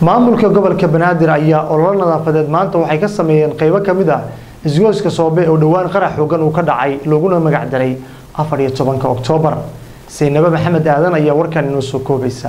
maamulka gobolka banaadir ayaa ololo nadaafadeed maanta waxay ka sameeyeen qeybo ka mid ah isgoyska soobe oo dhowaan qarax xoogan uu ka dhacay laguna magac daray afar iyo tobanka oktoobar saynabe maxamed aadan ayaa warkan inoo soo koobaysa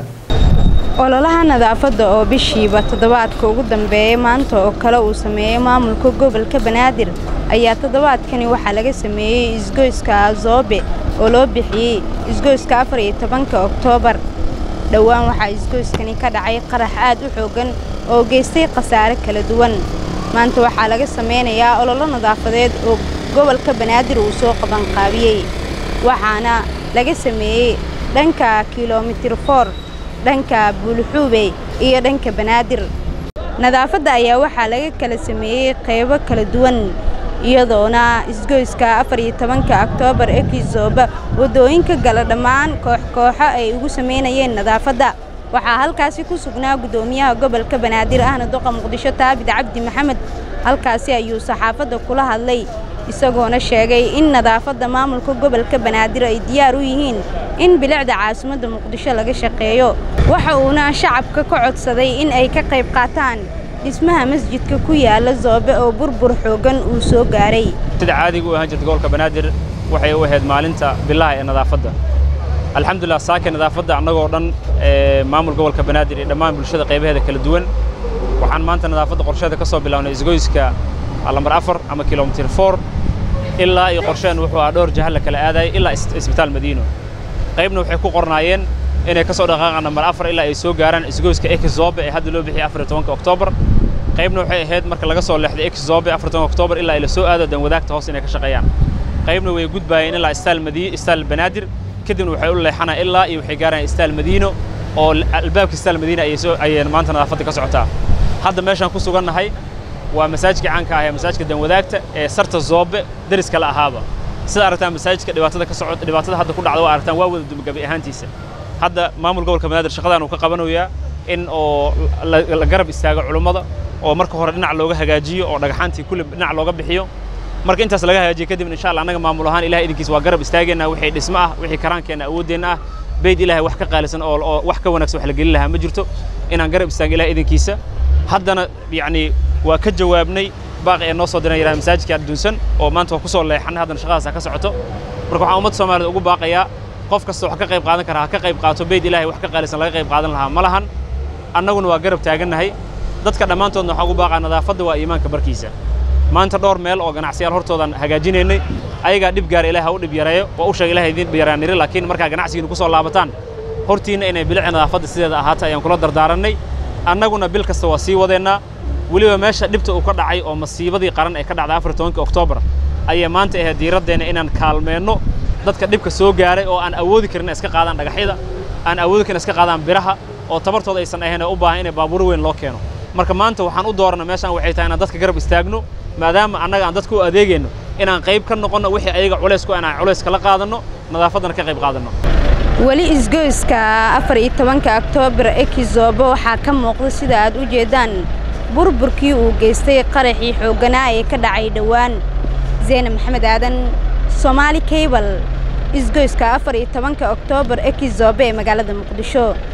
ololaha nadaafadda oo bishiiba toddobaadka ugu dambeeyay maanta oo kale uu sameeyey maamulka gobolka banaadir ayaa toddobaadkani waxaa laga sameeyey isgoyska azoobe oo loo bixiyey isgoyska afar iyo tobanka oktoobar dhowaan waxaa isgoyskani ka dhacay qarax aad u xooggan oo geystay khasaare kala duwan maanta waxaa laga sameynayaa ololo nadaafadeed oo gobolka banaadir uu soo qabanqaabiyey waxaana laga sameeyey dhanka kilomitir for dhanka buulxuube iyo dhanka banaadir nadaafadda ayaa waxaa laga kala sameeyey qaybo kala duwan iyadoona isgoyska afar iyo tobanka oktoobar ekizooba waddooyinka gala dhammaan koox-kooxo ay ugu samaynayeen nadaafadda waxaa halkaasi ku sugnaa guddoomiyaha gobolka banaadir ahna duqa muqdisho taabid cabdi maxamed halkaasi ayuu saxaafadda kula hadlay isagoona sheegay in nadaafadda maamulka gobolka banaadir ay diyaar u yihiin in bilicda caasimadda muqdisho laga shaqeeyo waxa uuna shacabka ka codsaday in ay ka qayb qaataan dhismaha masjidka ku yaala zoobe oo burbur xooggan uu soo gaaray sida caadiga u ahaan jirta gobolka banaadir waxay u ahayd maalinta bilaha ee nadaafadda alxamdulilah saaka nadaafadda annagoo dhan maamul gobolka banaadir iyo dhammaan bulshada qaybaheeda kala duwan waxaan maanta nadaafadda qorsheeda ka soo bilownay isgoyska lambar afar ama kilomitir for ilaa iyo qorsheen wuxuu ahaa dhowr jaha la kala aadayay ilaa isbitaal madiino qaybna waxay ku qornaayeen inay ka soo dhaqaaqaan nambar afar ilaa ay soo gaaraan isgoyska exobe ee hadda loo bixiyay afar iyo tobanka oktoobar qaybna waxay ahayd marka laga soo leexday exobe afar tobanka oktoobar ilaa ay la soo aado dan wadaagta hoos inay ka shaqeeyaan qaybna way gudbaayeen ilaa istaal madiino istaal banaadir kadibna waxay u leexanaa ilaa iyo waxay gaaraan istaal madiino oo albaabka istaal madiina ayay soo ayay maanta nadaafadda ka socotaa hadda meeshaan ku sugannahay waa masaajidka caanka ah ee masaajidka danwadaagta ee sarta zoobe deriska la ahaaba sida aragtaan masaajidka dhibaatada ka socota dhibaatada hadda ku dhacda waa aragtaan waa wada dumagabi ahaantiisa hadda maamul gobolka banaadir shaqadan uu ka qabanayaa in oo la garab istaago culummada oo marka hore dhinac looga hagaajiyo oo dhagaxaantii kulli dhinac looga bixiyo marka intaas laga hagaajiyo kadib insha Allah annaga maamul ahaan ilahay idinkiisa waa garab istaageena wixii dhismo ah wixii karaankeenna awoodeenna ah beyd ilaahay wax ka qaalisan oo oo wax ka wanaagsan wax la gelin lahaa ma jirto inaan garab istaago ilahay idinkiisa haddana yacni waa ka jawaabnay baaqi ee noo soo diran yaraha masaajidka adduunsan oo maanta waa ku soo leexanay haddana shaqadaas ka socoto marka waxaan ummadda soomaaliyed ugu baaqayaa qof kasta wax ka qayb qaadan kara ha ka qayb qaato beyd ilaahay wax ka qaalisan laga qayb qaadan lahaa ma lahan annaguna waa garab taagannahay dadka dhammaantoodna waxaan ugu baaqaa nadaafadda waa iimaanka barkiisa maanta dhowr meel oo ganacsiyaal hortoodan hagaajinaynay ayagaa dhib gaara ilahay ha u dhib yareeyo waa u sheega ilahay idiin yaraan niri laakiin markaa ganacsigiina ku soo laabataan hortiinna inay bilici nadaafadda sideeda ahaata ayaan kula dardaarannay annaguna bil kasta waa sii wadeennaa weliba meesha dhibta uu ka dhacay oo masiibadii qaran ee ka dhacday afar tobanka oktoobar ayay maanta ahayd diiraddeena inaan kaalmeenno dadka dhibka soo gaaray oo aan awoodi karin iska qaadaan dhagaxyada aan awoodi karin iska qaadaan biraha oo tabartooda aysan ahayn ee u baahan inay baabuur weyn loo keeno marka maanta waxaan u doorana meeshaan waxay tahay inaan dadka garab istaagno maadaama annaga aan dadka u adeegayno inaan qayb ka noqonno wixii ayaga culays ku inaan culays kala qaadanno nadaafaddana ka qayb qaadanno weli isgoyska afar iyo tobanka oktoobar ekizoobo waxaa ka muuqda sida aad u jeedaan burburkii uu geystay qaraxii xoogganaa ee ka dhacay dhowaan zeyne maxamed aadan soomaali kaybal isgoyska afar iyo tobanka oktoobar ekizoobe ee magaalada muqdisho